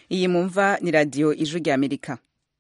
iyi mumva ni radiyo ijwi rya amerika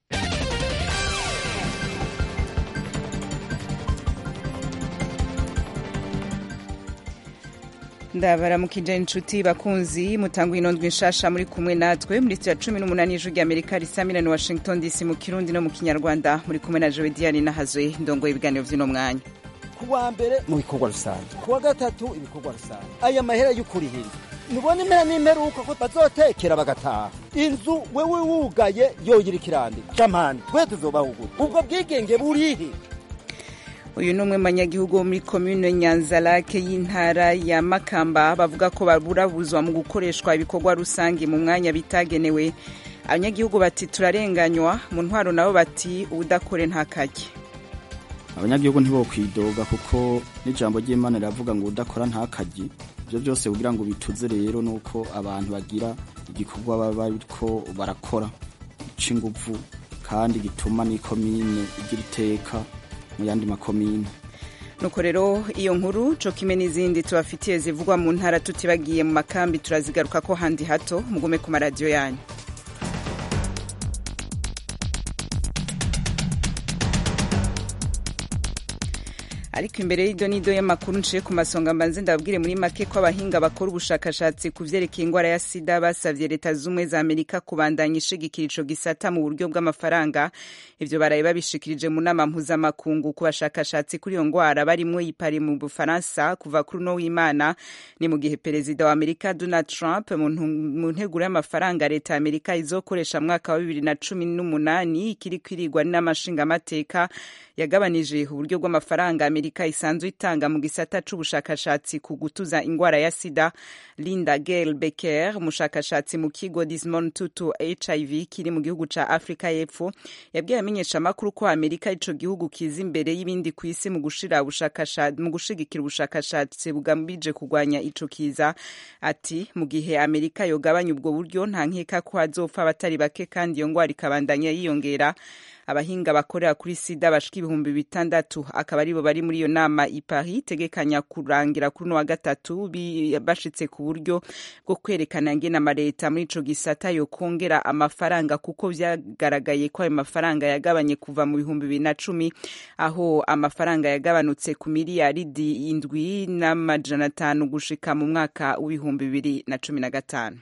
ndabaramukije inshuti bakunzi mutanga inondwi nshasha muri kumwe natwe muri ya cumi n'umunani y'ijwi rya amerika risamira ni washington dc mu kirundi no mu kinyarwanda muri kumwe na jowe diane nahazwe ndongoye ibiganiro vy'uno mwanya ku wa mbere mu bikorwa rusange ku wa gatatu ibikorwa rusange aya mahera y'ukurihira nubona impera n'imperuka ko bazotekera bagataha inzu wewe wugaye yogira ikirandi jamani twe tuzobahugura ubwo bwigenge burihe uyu ni umwe mu banyagihugu bo muri komine nyanzarake y'intara ya makamba bavuga ko baburabuzwa mu gukoreshwa ibikorwa rusange mu mwanya bitagenewe abanyagihugu bati turarenganywa mu ntwaro nabo bati ubudakore ntakajye abanyagihugu ntibokwidoga kuko n'ijambo ry'imana riravuga ngo udakora ntakajye ibyo byose kugira ngo bituze rero ni uko abantu bagira igikorwa baba bariko barakora gica inguvu kandi gituma n'ikomine igira iteka mu yandi makomine nuko rero iyo nkuru co kimwe n'izindi tubafitiye zivugwa mu ntara tutibagiye mu makambi turazigaruka ko handi hato mugume ku maradiyo yanyu ariko imbere y'iryo n'ido y'amakuru nciye ku masonga mbanze ndababwire muri make ko abahinga bakora ubushakashatsi ku vyerekeye ingwara ya sida basavye leta z'ubumwe za amerika kubandanya ishigikira ico gisata mu buryo bw'amafaranga ivyo baraye babishikirije mu nama mpuzamakungu ku bashakashatsi kuri iyo ngwara barimwo yipari mu bufaransa kuva kuri uno w'imana ni mu gihe perezida wa amerika donald trump mu nteguro y'amafaranga leta ya amerika izokoresha mwaka wa bibiri na cumi n'umunani ikiri kwirigwa n'amashingamateka yagabanije uburyo bw'amafaranga amerika isanzwe itanga mu gisata c'ubushakashatsi ku gutuza ingwara ya sida linda gale becker umushakashatsi mu kigo dismon tutu hiv kiri mu gihugu ca afurika y'epfo yabwiye amenyeshamakuru ko amerika ico gihugu kiza imbere y'ibindi ku isi mu gushigikira ubushakashatsi bugambije kurwanya ico kiza ati mu gihe amerika yogabanya ubwo buryo nta nkeka ko hazopfa abatari bake kandi iyo ngwara ikabandanya yiyongera abahinga bakorera kuri sida bashika ibihumbi bitandatu akaba aribo bari muri iyo nama i Paris tegekanya kurangira kuri wa gatatu bashitse ku buryo bwo kwerekana ngene amareta muri ico gisata yo kongera amafaranga kuko vyagaragaye ko ayo mafaranga yagabanye kuva mu bihumbi bibiri na cumi aho amafaranga yagabanutse ku miliyaridi indwi n'amajana atanu gushika mu mwaka w'ibihumbi bibiri na cumi na gatanu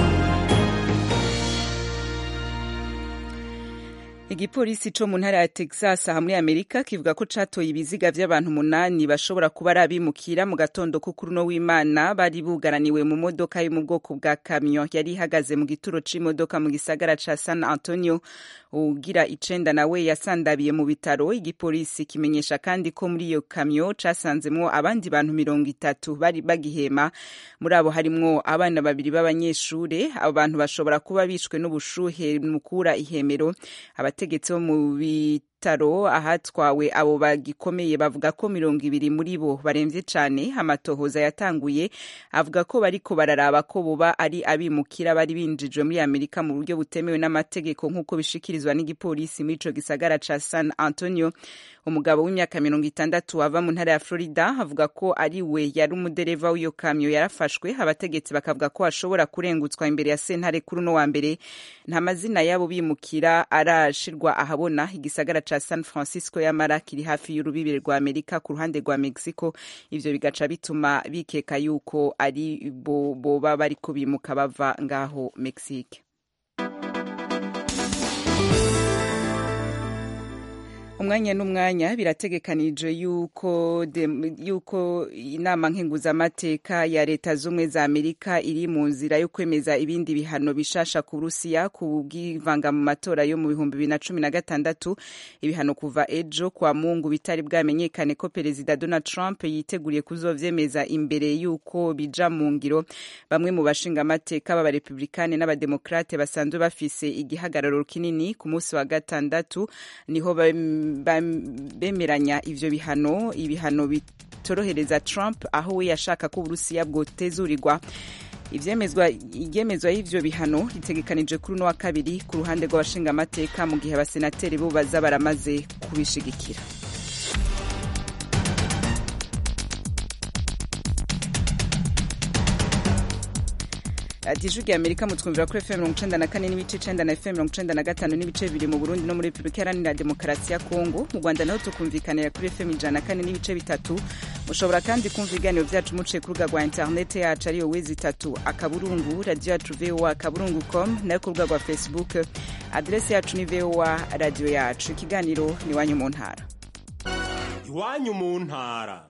igipolisi co mu ntara ya texas aha muri amerika kivuga ko catoye ibiziga vy'abantu umunani bashobora kuba ari abimukira mu gatondo ko kuri uno w'imana bari bugaraniwe mu modoka yo mu bwoko bwa kamyo yari ihagaze mu gituro c'imodoka mu gisagara ca san antonio ugira icenda nawe yasandabiye mu bitaro igipolisi kimenyesha kandi ko muri iyo kamyo casanzemwo abandi bantu mirongo itatu bari bagihema muri abo harimwo abana babiri b'abanyeshure abo bantu bashobora kuba bishwe n'ubushuhe mukura ihemero abategetsi bo mu bitaro ahatwawe abo bagikomeye bavuga ko mirongo ibiri muri bo baremvye cane amatohoza yatanguye avuga ko bariko bararaba ko boba ari abimukira bari binjijwe muri amerika mu buryo butemewe n'amategeko nk'uko bishikirizwa n'igipolisi muri ico gisagara ca san antonio umugabo w'imyaka mirongo itandatu ava mu ntara ya florida avuga ko ari we yari umudereva w'iyo kamyo yarafashwe abategetsi bakavuga ko ashobora kurengutswa imbere ya sentare kuri uno wa mbere nta mazina y'abo bimukira arashirwa ahabona igisagara ca san francisco yamara kiri hafi y'urubibire rwa amerika ku ruhande rwa mexico ivyo bigaca bituma bikeka yuko ari bo boba bariko bimuka bava ngaho mexique umwanya n'umwanya birategekanije yuko yuko inama nkenguzamateka ya leta z'ubumwe za amerika iri mu nzira yo kwemeza ibindi bihano bishasha ku burusiya ku bwivanga mu matora yo mu bihumbi bibiri na cumi na gatandatu ibihano kuva ejo kwa mungu bitari bwamenyekane ko perezida donald trump yiteguriye kuzovyemeza imbere yuko bija mu ngiro bamwe mu bashingamateka b'abarepublikane n'abademokrate basanzwe bafise igihagararo kinini ku munsi wa gatandatu niho bemeranya ivyo bihano ibihano bitorohereza Trump aho we yashaka ko Uburusiya bwotezurirwa ivyemezwa igemezwa y'ivyo bihano ritegekanije kuri uno wa kabiri ku ruhande rw'abashingamateka mu gihe abasenateri bo baza baramaze kubishigikira radiyo ijwi amerika mutwumvira kuri fm mirongo icenda na kane n'ibice icenda na fm mirongo icenda na gatanu n'ibice bibiri mu burundi no muri repubulika iharanira demokarasi ya kongo mu rwanda naho tukumvikanira kuri fm ijana na kane n'ibice bitatu mushobora kandi kumva ibiganiro vyacu muciye ku rubuga rwa interinete yacu ariyo wezi itatu akaburungu radiyo yacu voa akaburungu com nayo ku rubuga rwa facebook aderesi yacu ni voa radiyo yacu ikiganiro ni iwanyu mu ntara iwanyu mu ntara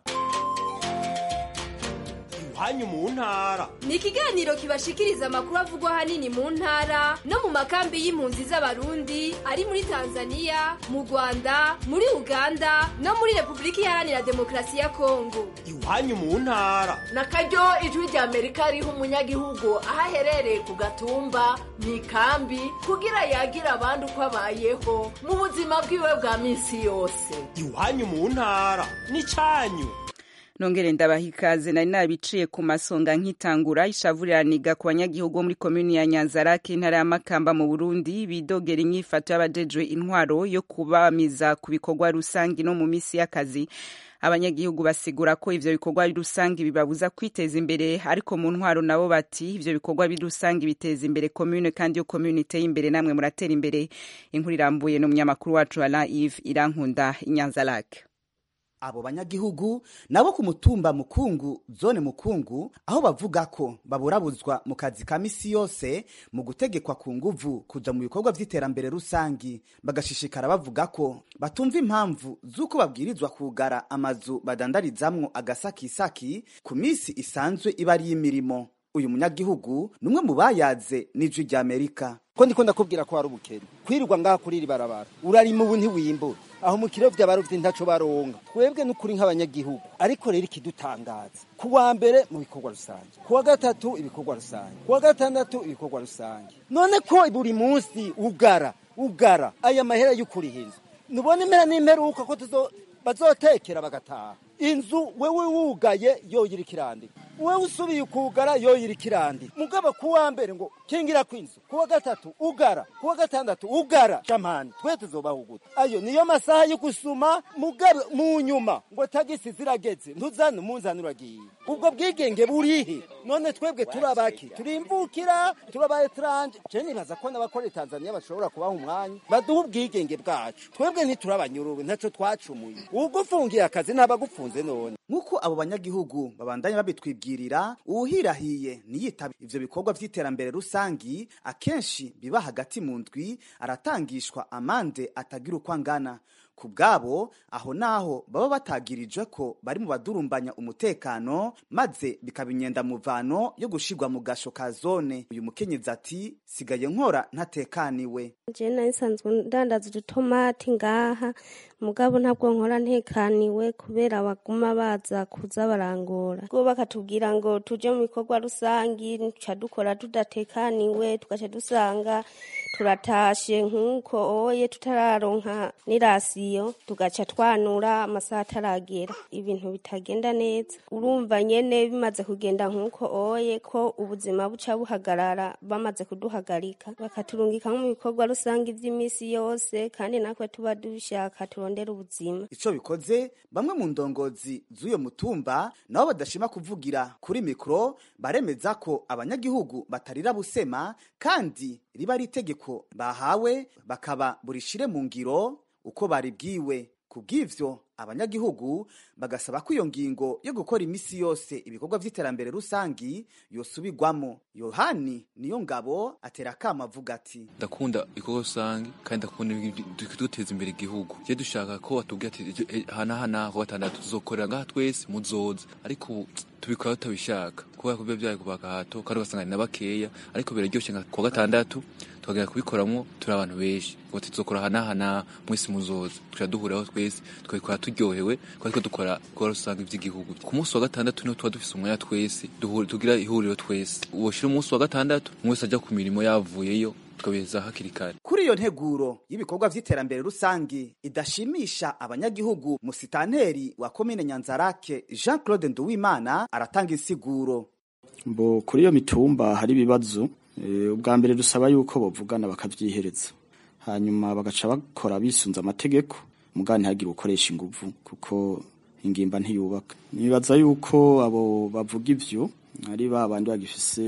iwanyu mu ntara ni ikiganiro kibashikiriza amakuru avugwa ahanini mu ntara no mu makambi y'impunzi z'abarundi ari muri tanzania mu rwanda muri uganda no muri repubulika iharanira demokarasi ya kongo iwanyu mu ntara na karyo ijwi rya amerika riha umunyagihugu aho aherereye ku gatumba mu ikambi kugira yagire abandi uko abayeho mu buzima bwiwe bwa minsi yose iwanyu mu ntara ni cyanyu nongere ndabaha ikaze nari nabiciye ku masonga nk'itangura ishavuriraniga ku banyagihugu bo muri komini ya nyanzarake intara ya makamba mu burundi bidogera inyifato y'abajejwe intwaro yo kubamiza ku bikorwa rusange no mu misi y'akazi abanyagihugu basigura ko ivyo bikorwa rusange bibabuza kwiteza imbere ariko mu ntwaro nabo bati ivyo bikorwa rusange biteza imbere komune kandi iyo komune iteye imbere namwe muratera imbere inkuru irambuye n'umunyamakuru wacu alain ive irankunda inyanzarake abo banyagihugu nabo ku mutumba mukungu zone mukungu aho bavuga ko baburabuzwa mu kazi ka misi yose mu gutegekwa ku nguvu kuja mu bikorwa vy'iterambere rusangi bagashishikara bavuga ko batumva impamvu z'uko babwirizwa kugara amazu badandarizamwo agasakisaki ku misi isanzwe iba ari y'imirimo uyu munyagihugu ni umwe mu bayaze n'ijwi rya amerika ko ndiko ndakubwira ko hari ubukene kwirirwa ngaha kuri iri barabara urarima ubu ntiwimbura aho mu kiro vy'abarovyi ntaco baronka twebwe n'ukuri nk'abanyagihugu ariko rero ikidutangaza ku wa mbere mu bikorwa rusange ku wa gatatu ibikorwa rusange ku wa gatandatu ibikorwa rusange none ko buri munsi ugara ugara aya mahera y'ukuriha inzu nubona impera n'imperuka ko tuzo bazotekera bagataha inzu wewe wugaye yoyira ikirandika wewe usubiye ukugara yoyira ikirandika mugabo ku wa mbere ngo kingira kw'inzu ku wa gatatu ugara ku wa gatandatu ugara jamani twe tuzobaho gute ayo niyo masaha yo gusuma mugabe mu nyuma ngo tagisi zirageze ntuzane umunzani uragiye ubwo bwigenge burihe none twebwe turabaki turimvukira turaba etranje je nibaza ko n'abakorera tanzania bashobora kubaha umwanya baduha ubwigenge bwacu twebwe ntiturabanyuruwe ntaco twacumuye ugufungiye akazi ntabagufunze none nk'uko abo banyagihugu babandanya babitwibwirira uwuhirahiye ntiyitabe ivyo bikorwa vy'iterambere rusangi akenshi biba hagati mu ndwi aratangishwa amande atagira uko angana ku bwabo aho naho baba batagirijwe ko bari mu badurumbanya umutekano maze bikaba inyendamuvano yo gushirwa mu gasho ka zone uyu mukenyezi ati sigaye nkora ntatekaniwe je nari nsanzwe ndandaza udutomati ngaha mugabo ntabwo nkora ntekaniwe kubera baguma baza kuza barangora ubwo bakatubwira ngo tuje mu bikorwa rusangi tuca dukora tudatekaniwe tugaca dusanga turatashe nk'uko oye tutararonka n'irasiyo tugaca twanura amasaha ataragera ibintu bitagenda neza urumva nyene bimaze kugenda nk'uko oye ko ubuzima buca buhagarara bamaze kuduhagarika bakaturungika nko mu bikorwa rusange vy'imisi yose kandi natwe tuba dushaka turondera ubuzima ico bikoze bamwe mu ndongozi z'uyo mutumba nabo badashima kuvugira kuri mikro baremeza ko abanyagihugu batarira busema kandi riba ari itegeko bahawe bakaba burishire mu ngiro uko baribwiwe kubw'ivyo abanyagihugu bagasaba ko iyo ngingo yo gukora imisi yose ibikorwa vy'iterambere rusangi yosubirwamo yohani niyo ngabo atera akama avuga ati ndakunda ibikorwa rusange kandi ndakunda duteza imbere igihugu je dushaka ko batubwira ati hanahana ku gatandatu tuzokorera ngaha twese muzoza ariko ubu tubikora tutabishaka kubera ko biba vyaye kubaka hato kandi ugasanga ni na bakeya ariko biraryoshe nka ku gatandatu tukagenda kubikoramwo turi abantu benshi ngo tuzokora hanahana mwese muzoza tuca duhuriraho twese tukabikora turyohewe kuko ariko dukora ibikorwa rusange vy'igihugu ku munsi wa gatandatu niho tuba dufise umwanya twese tugira ihuriro twese woshira umunsi wa gatandatu umwe wese aja ku mirimo yavuyeyo tukabiheza hakiri kare kuri iyo nteguro y'ibikorwa vy'iterambere rusange idashimisha abanyagihugu musitanteri wa komine nyanzarake jean claude nduwimana aratanga insiguro mbo kuri iyo mitumba hari ibibazo ubwa mbere dusaba yuko bavugana bakavyihereza hanyuma bagaca bakora bisunze amategeko mugani ntihagire gukoresha inguvu kuko ingimba ntiyubaka nibaza yuko abo bavuga ivyo ari ba bandi bagifise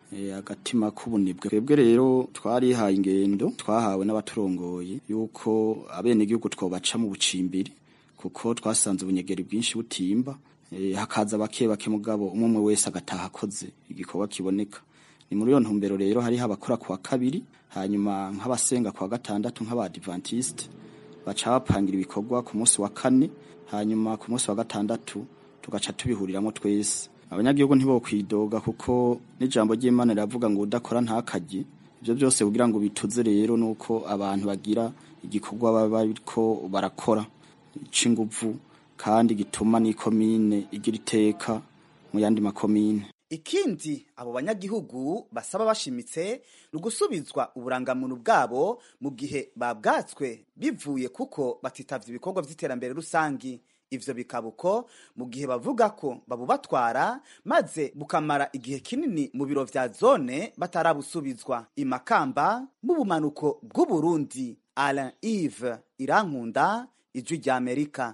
eh, agatima k'ubunebwe twebwe rero twarihaye ingendo twahawe n'abaturongoye yuko abenegihugu twobaca mu bucimbiri kuko twasanze ubunyegeri bwinshi butimba eh, hakaza bake bake mugabo umwe umwe wese agataha akoze igikorwa kiboneka ni muri iyo ntumbero rero hariho abakora kuwa kabiri hanyuma nk'abasenga kuwa gatandatu nk'abadivantiste baca bapangira ibikorwa ku munsi wa kane hanyuma ku munsi wa gatandatu tugaca tubihuriramo twese abanyagihugu ntibokwidoga kuko n'ijambo ry'imana riravuga ngo udakora ntakarye ibyo byose kugira ngo bituze rero nuko abantu bagira igikorwa baba bariko barakora c'inguvu kandi gituma n'ikomine igira iteka mu yandi makomine ikindi abo banyagihugu basaba bashimitse ni ugusubizwa uburangamuntu bwabo mu gihe babwatswe bivuye kuko batitavye ibikorwa vy'iterambere rusangi ivyo bikaba uko mu gihe bavuga ko babubatwara maze bukamara igihe kinini mu biro vya zone batarabusubizwa imakamba mu bumanuko bw'uburundi alain ive irankunda ijwi rya amerika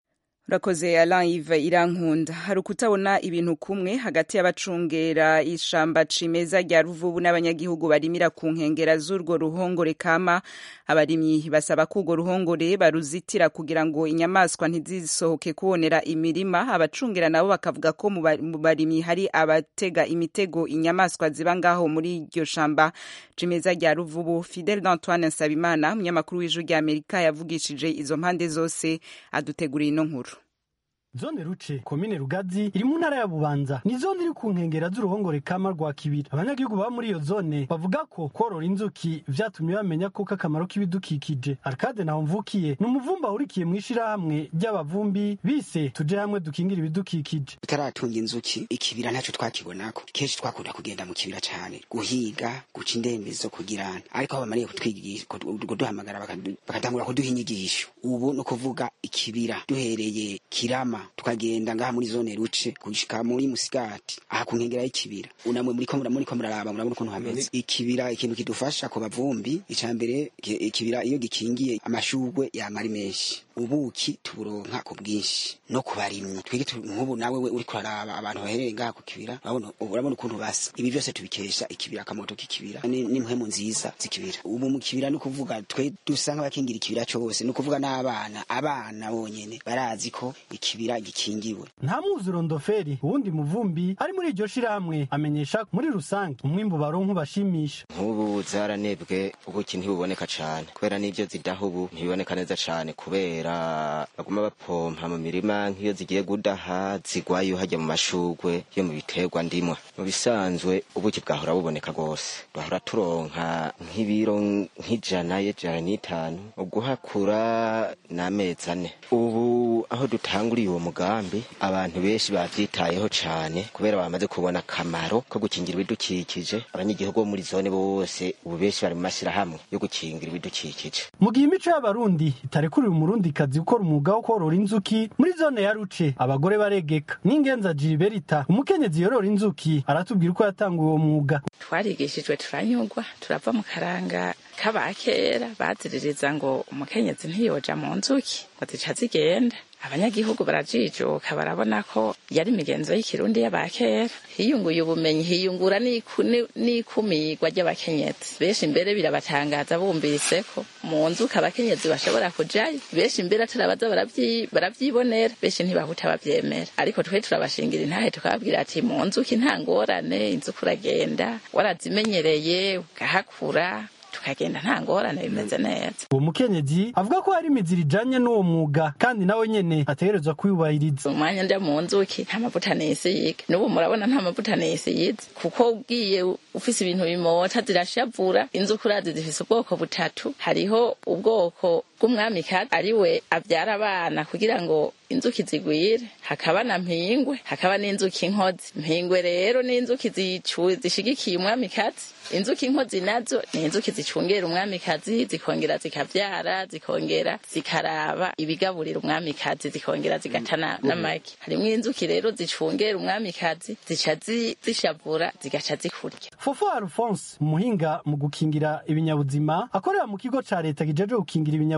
urakoze Alain Yves irankunda hari ukutabona ibintu kumwe hagati y'abacungera ishamba cimeza rya ruvubu n'abanyagihugu barimira ku nkengera z'urwo ruhongore kama abarimyi basaba ko urwo ruhongore baruzitira kugira ngo inyamaswa ntizisohoke kubonera imirima abacungera nabo bakavuga ko mu ba- mu barimyi hari abatega imitego inyamaswa ziba ngaho muri iryo shamba cimeza rya ruvubu Fidel d'Antoine Nsabimana umunyamakuru w'ijwi rya Amerika yavugishije izo mpande zose aduteguriye ino nkuru zone ruce komine rugazi iri mu ntara ya bubanza ni zone iri ku nkengera z'uruhongore kama rwa kibiri abanyagihugu baba muri iyo zone bavuga ko korora inzuki vyatumye bamenya koko akamaro k'ibidukikije arcade naho mvukiye ni umuvumba ahurikiye mu ishirahamwe ry'abavumbi bise tuje hamwe dukingira ibidukikije tutaratunga inzuki ikibira ntacyo twakibonako kenshi twakunda kugenda mu kibira cyane guhiga guca indembezo kugirana ariko aho bamariye kutwigisha kuduhamagara bakadu- bakatangura kuduha inyigisho ubu ni ukuvuga ikibira duhereye kirama tukagenda ngaha muri zone ruce gushika muri musigati aha ku nkengera y'ikibira unamwe muri ko muri ko muraraba murabona ukuntu hameze ikibira ikintu kidufasha ku bavumbi icya mbere ki- ikibira iyo gikingiye amashugwe yamara menshi ubuki tuburonka ku bwinshi no ku barimyi twige tu- nk'ubu nawe we uri kuraraba abantu bahereye ngaha ku kibira urabona urabona ukuntu basa ibi byose tubikesha ikibira akamoto k'ikibira ni- n'impwemu nziza z'ikibira ubu mu kibira ni ukuvuga twe dusa nk'abakingira ikibira cyose ni ukuvuga n'abana abana bonyene barazi ko ikibira gikingiwe nta mwuzuro ndoferi uwundi muvumbi ari muri iryo shirahamwe amenyesha ko muri rusange umwimbu baronka ubashimisha nk'ubu zaranebwe ubuki ntibuboneka cane kubera n'ivyo zidaha ubu ntibiboneka neza cane kubera baguma bapompa mu mirima nk'iyo zigiye gudaha zigwayo hajya mu mashugwe yo mu biterwa ndimwa mu bisanzwe ubuki bwahora buboneka rwose twahora turonka nk'ibiro nk'ijana y'ijana n'itanu uguhakura n'amezi ane ubu aho dutanguriye uwo mugambi abantu benshi bavyitayeho cane kubera bamaze kubona akamaro ko gukingira ibidukikije abanyagihugu bo muri zone bose ubu benshi bari mu mashirahamwe yo gukingira ibidukikije mu gihe imico y'abarundi itarekuriwe umurundikazi gukora umwuga wo korora inzuki muri zone ya ruce abagore baregeka n'ingenza jiriberita umukenyezi yorora inzuki aratubwira uko yatanguye uwo mwuga twarigishijwe turanyurwa turava mu karanga k'abakera baziririza ngo umukenyezi ntiyoja mu nzuki ngo zica zigenda abanyagihugu barajijuka barabona ko yari imigenzo y'ikirundi y'abakera hiyunguye ubumenyi hiyungura n'iku- ni- n'ikumirwa ry'abakenyezi benshi imbere birabatangaza bumvise ko mu nzuki abakenyezi bashobora kujayo benshi imbere atarabaza baravyi- baravyibonera benshi ntibahuta bavyemera ariko twe turabashingira intahe tukababwira ati mu nzuki nta ngorane inzuki uragenda warazimenyereye ugahakura tukagenda nta ngorane bimeze neza uwo mukenyezi avuga ko hari imiziro ijanye n'uwo mwuga kandi nawe nyene ategerezwa kwiyubahiriza umwanya nja mu nzuki nta mavuta nisiga n'ubu murabona nta mavuta nisize kuko ugiye ufise ibintu bimota zirashavura inzuki urazi zifise ubwoko butatu hariho ubwoko bw'umwamikazi ari we abyara abana kugira ngo inzuki zigwire hakaba na mpingwe hakaba n'inzuki inkozi mpingwe rero n'inzuki zicu- zishigikiye umwamikazi inzuki inkozi nazo ni inzuki zicungera umwamikazi zikongera zikavyara zikongera zikaraba ibigaburira umwamikazi zikongera zigatana n'amagi harimwo inzuki rero zicungera umwamikazi zica zi- zishavura zigaca zikurya fofo alphonse umuhinga mu gukingira ibinyabuzima akorera mu kigo ca leta kijejwe gukingira ibinyabuzima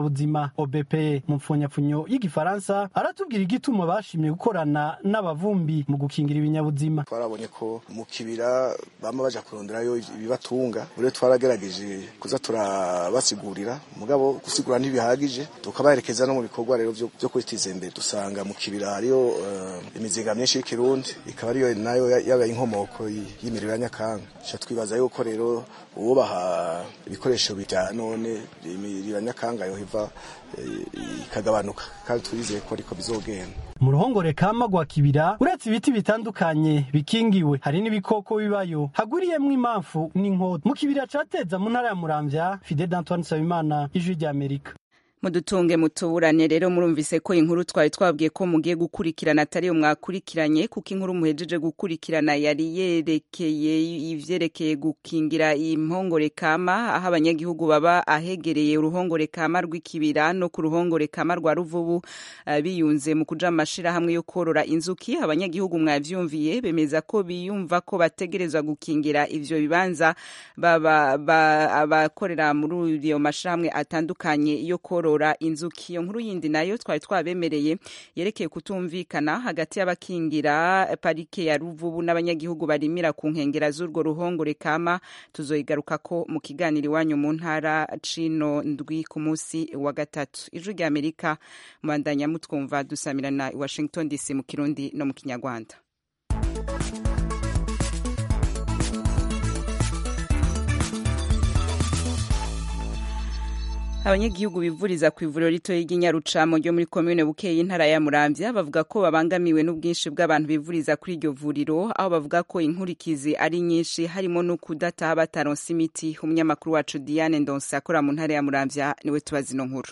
nderabuzima obp mu mpfunyapfunyo y'igifaransa aratubwira igituma bashimye gukorana n'abavumbi mu gukingira ibinyabuzima twarabonye ko mu kibira bama baja kuronderayo ibibatunga rero twaragerageje kuza turabasigurira mugabo gusigura ntibihagije tukabaherekeza no mu bikorwa rero vyo vyo kwitiza imbere dusanga mu kibira hariyo uh, imizinga myinshi y'ikirundi ikaba ariyo nayo yabaye inkomoko y'imiriro ya nyakanga sha twibaza yuko rero uwobaha ibikoresho bya none imiriro ya nyakanga yohiva ikagabanuka kandi twizeye ko ariko bizogenda mu ruhongore kama rwa kibira uretse ibiti bitandukanye bikingiwe hari n'ibikoko bibayo hagwiriyemwo impamvu n'inkota mu kibira cateza mu ntara ya muramvya fide d'antoine nsabimana ijwi ry'amerika mudutunge mutuburane rero murumvise ko inkuru twari twabwiye ko mugiye gukurikirana atariyo mwakurikiranye kuko inkuru muhejeje gukurikirana yari yerekeye ivyerekeye gukingira impongore kama aho abanyagihugu baba ahegereye uruhongore kama rw'ikibira no ku ruhongore kama rwa ruvubu uh, biyunze mu kuja amashirahamwe yo korora inzuki abanyagihugu mwavyumviye bemeza ko biyumva ko bategerezwa gukingira ivyo bibanza abakorera muri iyo mashirahamwe atandukanye yo korora korora inzuki iyo nkuru yindi nayo twari twabemereye yerekeye kutumvikana hagati y'abakingira parike ya ruvubu n'abanyagihugu barimira ku nkengera z'urwo ruhongore kama tuzoyigaruka ko mu kiganiro iwanyu mu ntara cino ndwi ku munsi wa gatatu ijwi rya amerika mubandanya mutwumva dusamirana i washington dc mu kirundi no mu kinyarwanda abanyagihugu bivuriza ku ivuriro ritoya ry'inyarucamo ryo muri komine bukeye intara ya muramvya bavuga ko babangamiwe n'ubwinshi bw'abantu bivuriza kuri iryo vuriro aho bavuga ko inkurikizi ari nyinshi harimo no kudataha bataronse imiti umunyamakuru wacu diane ndonse akora mu ntara ya muramvya niwe tubaza ino nkuru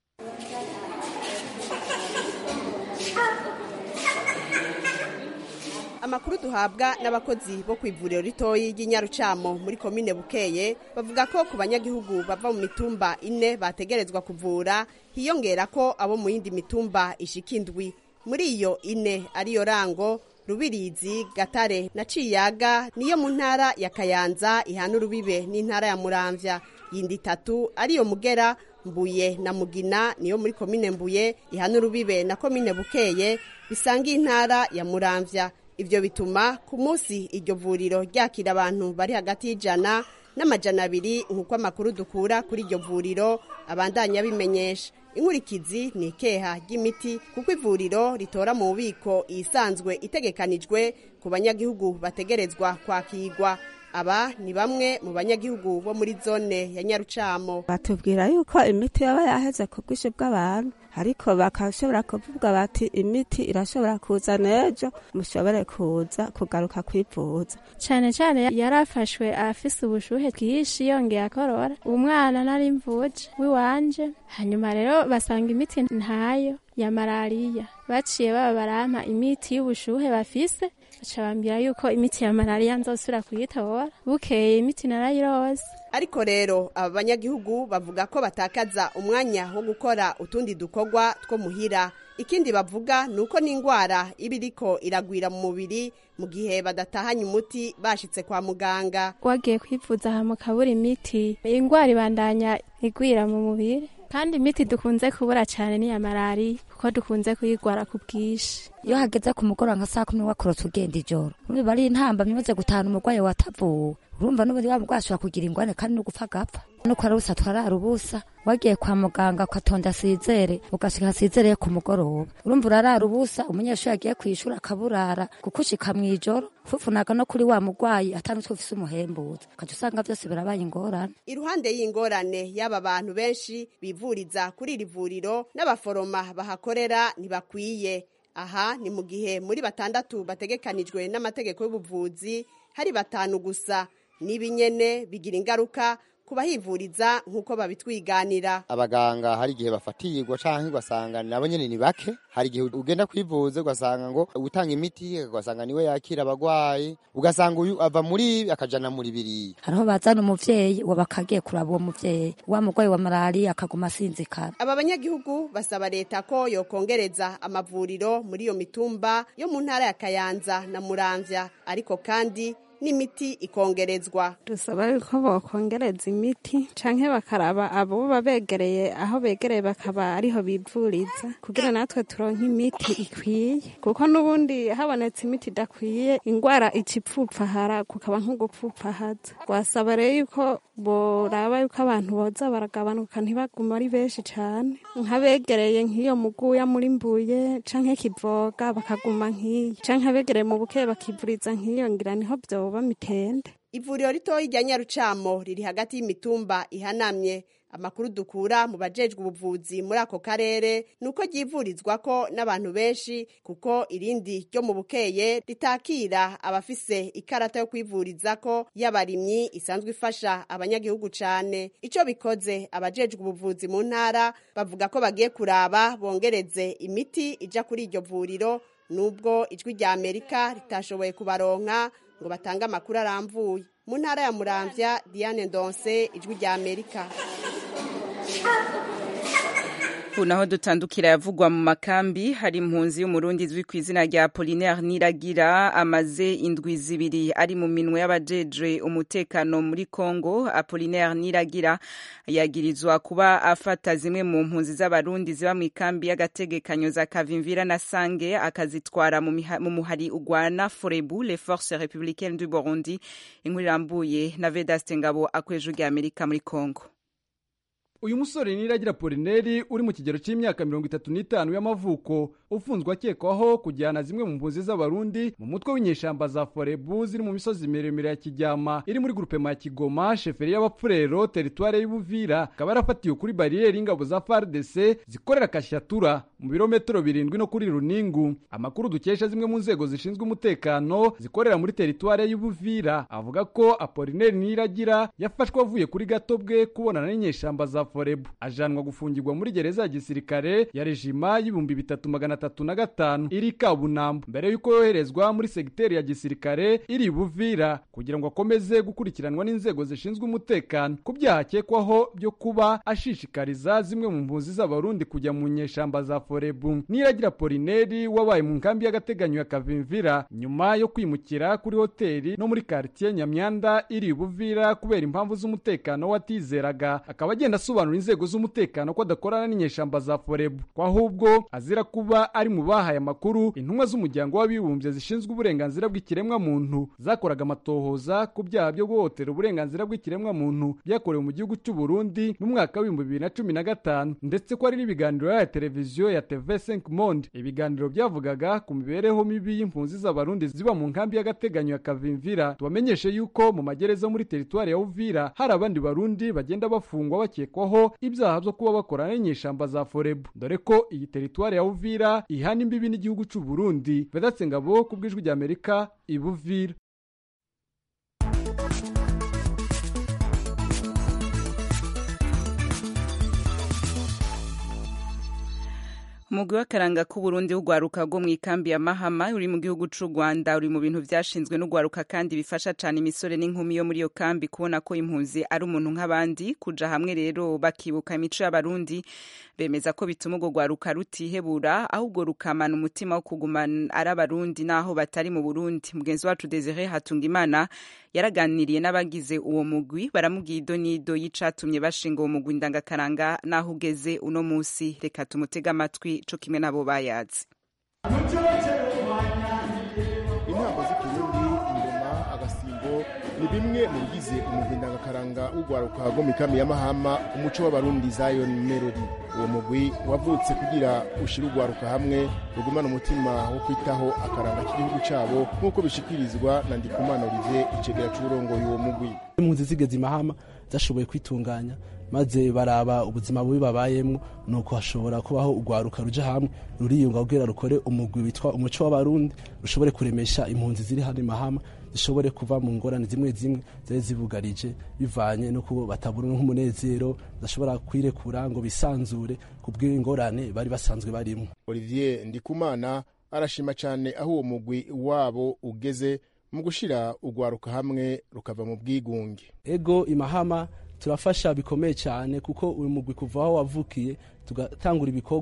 amakuru duhabwa n'abakozi bo ku ivuriro ritoyi ry'inyarucamo muri komine bukeye bavuga ko ku banyagihugu bava mu mitumba ine bategerezwa kuvura hiyongera ko abo mu yindi mitumba ishika indwi muri iyo ine ariyo rango rubirizi gatare na ciyaga niyo mu ntara ya kayanza ihana urubibe n'intara ya muramvya yindi itatu ariyo mugera mbuye na mugina niyo muri komine mbuye ihana urubibe na komine bukeye bisanga intara ya muramvya ivyo bituma ku munsi iryo vuriro ryakira abantu bari hagati y'ijana n'amajana abiri nk'uko amakuru dukura kuri iryo vuriro abandanya bimenyesha inkurikizi ni ikeha ry'imiti kuko ivuriro ritora mu bubiko isanzwe itegekanijwe ku banyagihugu bategerezwa kwakirwa aba ni bamwe mu banyagihugu bo muri zone ya nyarucamo batubwira yuko imiti yaba yaheze ku bwinshi bw'abantu ariko bakashobora kuvuga bati imiti irashobora kuza n'ejo mushobore kuza kugaruka kwivuza cyane cyane yarafashwe afise ubushuhe bwinshi yongeye akorora umwana nari mvuje w'iwanje hanyuma rero basanga imiti ntayo ya malariya baciye baba barampa imiti y'ubushuhe bafise baca bambwira yuko imiti ya malariya nzosubira kuyitora bukeye imiti narayirose ariko rero aba banyagihugu bavuga ko batakaza umwanya wo gukora utundi dukorwa two muhira ikindi bavuga ni uko n'indwara iba iriko iragwira mu mubiri mu gihe badatahanye umuti bashitse kwa muganga wagiye kwivuza aha mu kabura imiti indwara ibandanya igwira mu mubiri kandi imiti dukunze kubura cyane ni iya malariya kuko dukunze kuyigwara ku bwinshi iyo hageze ku mugoroba nka saa kumi wakorotse ugenda ijoro urumva ari intambamyi imaze gutahana umurwayi watavuwe urumva n'ubundi wa murwayi ashobora kugira ingwane kandi no gupfa agapfa nuko ari ubusa twarara ubusa wagiye kwa muganga ugatonda asizere ugashika asizereye ku mugoroba urumva urarara ubusa umunyeshuri yagiye kwishura akaburara kuko ushika mw'ijoro ufufunaga no kuri wa murwayi atanutwe ufise umuhembuza ukaca usanga vyose birabaye ingorane iruhande y'ingorane y'aba bantu benshi bivuriza kuri iri vuriro n'abaforoma bahakorera ntibakwiye aha ni mu gihe muri batandatu bategekanijwe n'amategeko y'ubuvuzi hari batanu gusa n'ibinyene bigira ingaruka kubahivuriza nk'uko babitwiganira abaganga hari igihe bafatirwa canke ugasanga nabo nyene ni bake hari igihe ugenda kwivuza ugasanga ngo utanga imiti ugasanga niwe yakira abagwayi ugasanga uyu ava muri ibi akajana muri biriya hariho bazana umuvyeyi uwo bakagiye kuraba uwo muvyeyi wa murwayi wa malariya akaguma asinzikara aba banyagihugu basaba leta ko yokongereza amavuriro muri iyo mitumba yo mu ntara ya kayanza na muramvya ariko kandi n'imiti ikongerezwa dusaba yuko bokongereza imiti canke bakaraba abo babegereye aho begereye bakaba ariho bivuriza kugira natwe turonke imiti ikwiye kuko n'ubundi habonetse imiti idakwiye ingwara icipfupfahara kukaba nko gupfupfahaza wasaba rero yuko boraba yuko abantu boza baragabanuka ntibaguma ari benshi cane nk'abegereye nk'iyo muguya muri mbuye canke kivoga bakaguma nk'iyo canke abegereye mu buke bakivuriza nk'iyo ngira niho vyoba mitende ivuriro ritoyi rya nyarucamo riri hagati y'imitumba ihanamye amakuru dukura mu bajejwe ubuvuzi muri ako karere ni uko ryivurizwako n'abantu benshi kuko irindi ryo mu bukeye ritakira abafise ikarata yo kwivurizako y'abarimyi isanzwe ifasha abanyagihugu cane ico bikoze abajejwe ubuvuzi mu ntara bavuga ko bagiye kuraba bongereze imiti ija kuri iryo vuriro nubwo ijwi rya amerika ritashoboye kubaronka ngo batange amakuru aramvuye mu ntara ya muramvya diane ndonse ijwi rya amerika ubu naho dutandukira yavugwa mu makambi hari impunzi y'umurundi izwi ku izina rya Apollinaire Niragira amaze indwi zibiri ari mu minwe y'abajejwe umutekano muri Congo Apollinaire Niragira yagirizwa kuba afata zimwe mu mpunzi z'abarundi ziba mu ikambi y'agategekanyo za Kavimvira na Sange akazitwara mu miha- mu muhari ugwana Forebu les forces républicaines du Burundi inkuru irambuye na Vedaste Ngabo akweje rya Amerika muri Congo uyu musore niragira polineri uri mu kigero cy'imyaka mirongo itatu n'itanu y'amavuko ufunzwe akekwaho kujyana zimwe mu mpunzi z'abarundi mu mutwe w'inyeshamba za forebu ziri mu misozi miremire ya kijyama iri muri grupema ya kigoma sheferi y'abapfurero teritware y'ubuvira akaba yarafatiwe kuri bariyeri y'ingabo za fardc zikorera kashatura mu birometero birindwi no kuri runingu amakuru dukesha zimwe mu nzego zishinzwe umutekano zikorera muri teritware y'ubuvira avuga ko apolineri niragira yafashwe avuye kuri gato bwe kubonana n'inyeshamba za forebu ajanwa gufungirwa muri gereza ya gisirikare ya rejima y'ibihumbi bitatu magana atatu na gatanu iri kabunambo mbere y'uko yoherezwa muri segiteri ya gisirikare iri buvira kugira ngo akomeze gukurikiranwa n'inzego zishinzwe umutekano ku byaha akekwaho byo kuba ashishikariza zimwe mu mpunzi z'abarundi kujya mu nyeshamba za forebu niragira polineri wabaye mu nkambi y'agateganyo ya kavimvira nyuma yo kwimukira kuri hoteli no muri quartier nyamyanda iri buvira kubera impamvu z'umutekano watizeraga akaba agenda asobanura inzego z'umutekano ko adakorana n'inyeshamba za forebu ko ahubwo azira kuba ari mu bahaye amakuru intumwa z'umuryango w'abibumbye zishinzwe uburenganzira bw'ikiremwa muntu zakoraga amatohoza ku byaha byo guhotera uburenganzira bw'ikiremwa muntu byakorewe mu gihugu cy'u Burundi mu mwaka w'ibihumbi bibiri na cumi na gatanu ndetse ko hari n'ibiganiro ya televiziyo ya TV5 Monde ibiganiro byavugaga ku mibereho mibi y'impunzi z'abarundi ziba mu nkambi y'agateganyo ya Kavimvira tubamenyeshe yuko mu magereza muri teritwari ya Uvira hari abandi barundi bagenda bafungwa bakekwaho ibyaha byo kuba bakorana n'inyeshamba za Forebu dore ko iyi teritwari ya Uvira ihana imbibi n'igihugu cy'u Burundi Vedatse Ngabo ku bw'ijwi rya Amerika ibuvira umugwi w'akaranga k'uburundi w'urwaruka rwo mu ikambi ya mahama uri mu gihugu c'u rwanda uri mu bintu vyashinzwe n'urwaruka kandi bifasha cane imisore n'inkumi yo muri iyo kambi kubona ko impunzi ari umuntu nk'abandi kuja hamwe rero bakibuka imico y'abarundi bemeza ko bituma urwo rwaruka rutihebura ahubwo rukamana umutima wo kugumana ari abarundi n'aho batari mu burundi mugenzi wacu desire hatungimana yaraganiriye n'abagize uwo mugwi baramubwiye ido n'ido y'icatumye bashinga uwo mugwi ndangakaranga n'aho ugeze uno musi reka tumutege amatwi co kimwe n'abo bayazi intambo z'ikirundi ingoma agasimbo ni bimwe mu bigize umugwi ndangakaranga w'urwaruka rwo mu ikami ya mahama umuco w'abarundi zion melody uwo mugwi wavutse kugira ushire urwaruka hamwe rugumana umutima wo kwitaho akaranga k'igihugu cabo nk'uko bishikirizwa na ndikumana olivier icegera c'uburongoye uwo mugwi impunzi zigeze imahama zashoboye kwitunganya maze baraba ubuzima bubi babayemo nuko hashobora kubaho urwaruka ruja hamwe ruriyunga kugira rukore umugwi witwa umuco w'abarundi rushobore kuremesha impunzi ziri hano imahama zishobore kuva mu ngorane zimwe zimwe zari zibugarije bivanye no kuba batabura nk'umunezero badashobora kwirekura ngo bisanzure ku bw'ingorane bari basanzwe barimo olivier ndikumana arashima cyane aho uwo mugwi wabo ugeze mu gushira urwaruka hamwe rukava mu bwigunge ego imahama turafasha bikomeye cyane kuko uyu mugwi kuva aho wavukiye tugatangura ibikorwa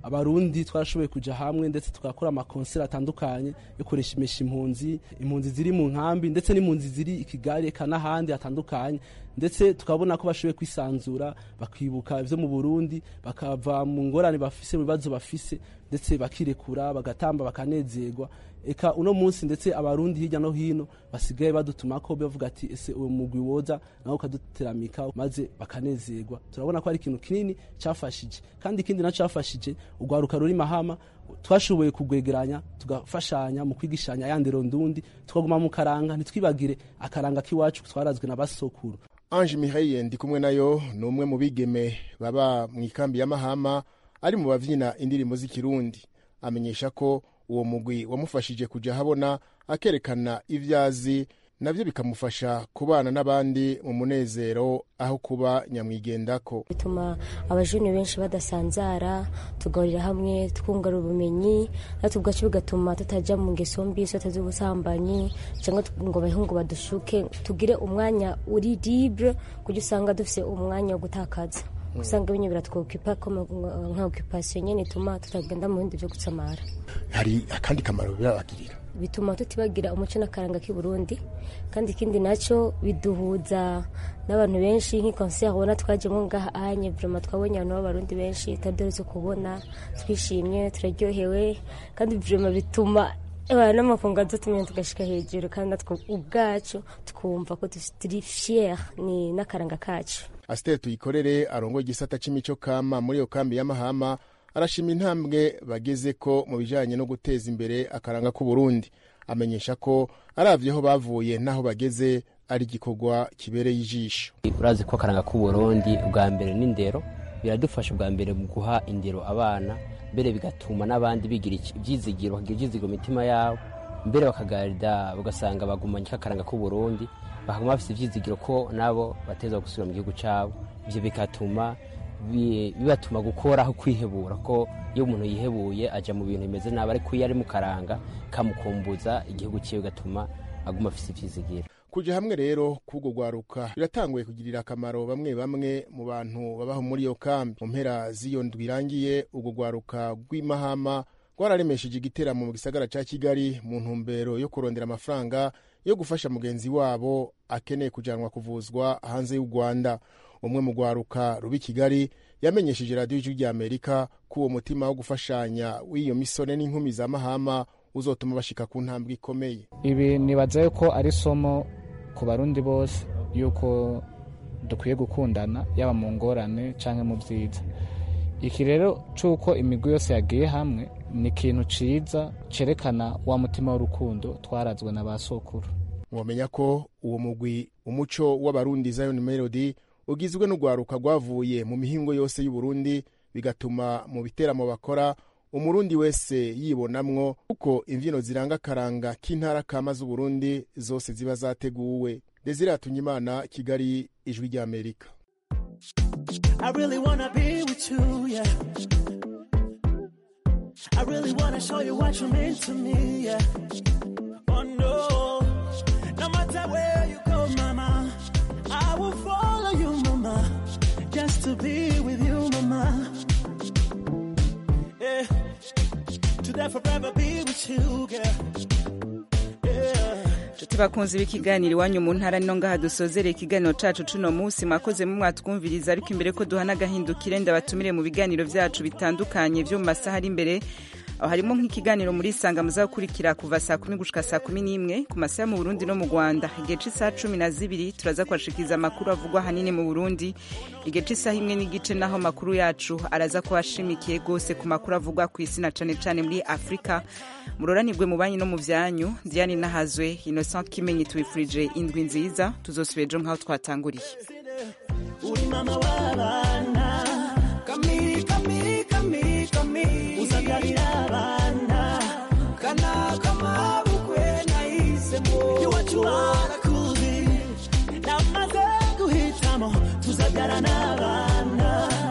abarundi twarashoboye kuja hamwe ndetse tugakora amakonseri atandukanye yo kureshimisha impunzi impunzi ziri mu nkambi ndetse n'impunzi ziri i kigali eka n'ahandi hatandukanye ndetse tukabona ko bashoboye kwisanzura bakibuka ivyo mu burundi bakava mu ngorane bafise mu bibazo bafise ndetse bakirekura bagatamba bakanezerwa eka uno munsi ndetse abarundi hirya no hino basigaye badutumako bavuga ati ese uwo mugwi woza nawe ukaduteramika maze bakanezerwa turabona ko ari ikintu kinini cyafashije kandi ikindi naco cyafashije urwaruka ruri mahama twashoboye kugwegeranya tugafashanya mu kwigishanya ya ndero ndundi tukaguma mu karanga ntitwibagire akaranga k'iwacu twarazwe na basokuru Ange Mihaye ndi kumwe nayo ni umwe mu bigeme baba mu ikambi ya Mahama ari mu bavyina indirimbo z'ikirundi amenyesha ko uwo mugwi wamufashije kuja habona akerekana ivyazi navyo bikamufasha kubana n'abandi mu munezero aho kuba nyamwigendako bituma abajene benshi badasanzara tugahurira hamwe twungara ubumenyi natwe ubwacu bigatuma tutaja mu ngeso mbi sote z'ubusambanyi cyangwa ngo abahungu badushuke tugire umwanya uri libre kugira usanga dufise umwanya wo gutakaza usanga binyo biratwokipa nka occupation nyene ituma tutagenda mu bindi vyo gutsamara hari akandi kamaro birabagirira bituma tutibagira umuco n'akaranga k'i Burundi kandi ikindi naco biduhuza n'abantu benshi nk'ikonseri ubona twajemo ngaha anye vraiment twabonye abantu b'abarundi benshi tadoretse kubona twishimye turaryohewe kandi vraiment bituma abantu n'amakungu dutumye tugashika hejuru kandi natwe ubwacu twumva ko turi fier ni n'akaranga kacu Asiteri tuyikorere arongoye igisata c'imico kama muri iyo kambi ya Mahama arashima intambwe bageze ko mu bijanye no guteza imbere akaranga k'u Burundi amenyesha ko aravyeho bavuye naho bageze ari igikorwa kibereye ijisho urazi ko akaranga k'u Burundi bwa mbere n'indero biradufasha bwa mbere mu guha indero abana mbere bigatuma n'abandi bigira ibyizigiro bakagira ibyizigiro mu mitima yabo mbere bakagarida ugasanga bagumanye akaranga k'u Burundi bakaguma bafite ibyizigiro ko nabo bateza gusubira mu gihugu cyabo ibyo bigatuma bibatuma gukora aho kwihebura ko iyo umuntu yihebuye ajya mu bintu bimeze nabi ariko iyo ari mu karanga kamukumbuza igihugu cyiwe bigatuma aguma afite ibyizigiro kuja hamwe rero k'ubwo rwaruka biratanguye kugirira akamaro bamwe bamwe mu bantu babaho muri iyo kambi mu mpera z'iyo ndwi irangiye ubwo rwaruka rw'imahama rwararemesheje igiteramo mu gisagara ca kigali mu ntumbero yo kurondera amafaranga yo gufasha mugenzi wabo akeneye kujanwa kuvuzwa hanze y'u rwanda umwe mu rwaruka rubi kigali yamenyesheje radiyo ijwi rya amerika ko uwo mutima wo gufashanya w'iyo misore n'inkumi za mahama uzotuma bashika ku ntambwe ikomeye ibi nibaza yuko ari isomo ku barundi bose yuko dukwiye gukundana yaba mu ngorane cyangwa mu byiza iki rero cy'uko imigwi yose yagiye hamwe ni ikintu ciza cerekana wa mutima w'urukundo twarazwe na ba sokuru mwamenya ko uwo mugwi umuco w'abarundi zion melody ugizwe n'urwaruka rwavuye mu mihingo yose y'uburundi bigatuma mu biteramo bakora umurundi wese yibonamwo kuko imbyino ziranga akaranga k'intara kama z'uburundi zose ziba zateguwe desire hatunyimana kigali ijwi ry'amerika I really wanna be with you, yeah. I really wanna show you what you mean to me, yeah. Oh no, no matter where you go, mama, I will follow you, mama, just to be with you, mama. Yeah, to forever be with you, girl. Yeah. nshuti bakunze b'ikiganiro iwanyu mu ntara no ngaha dusozere ikiganiro cacu cuno munsi mwakoze mu mwatwumviriza ariko imbere ko duha n'agahindukire ndabatumire mu biganiro vyacu bitandukanye vyo mu masaha ari imbere aho harimo nk'ikiganiro muri isanga muzakurikira kuva saa kumi gushika saa kumi n'imwe ku masaha mu burundi no mu rwanda igihe c'isaha cumi na zibiri turaza kubashikiriza amakuru avugwa ahanini mu burundi igihe c'isaha imwe n'igice naho amakuru yacu araza kuba ashimikiye rwose ku makuru avugwa ku isi na cane cane muri afurika muroranirwe mu banyi no mu vyanyu diane nahazwe innocent kimenyi tubifurije indwi nziza tuzosubira ejo nk'aho twatanguriye uri mama w'abana kami kami kami kami uzagarira abana kana kamabukwe nahisemo iwacu harakuzi namaze guhitamo tuzabyara n'abana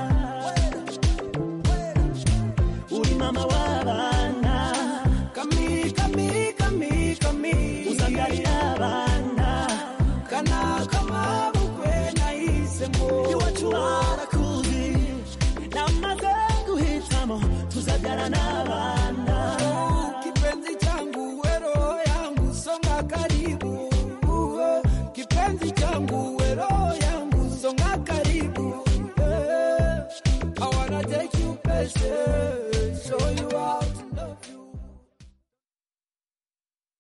uri mama w'abana kami kami kami kami uzagarira abana kana kamabukwe nahisemo iwacu harakuzi namaze guhitamo tuza n'abana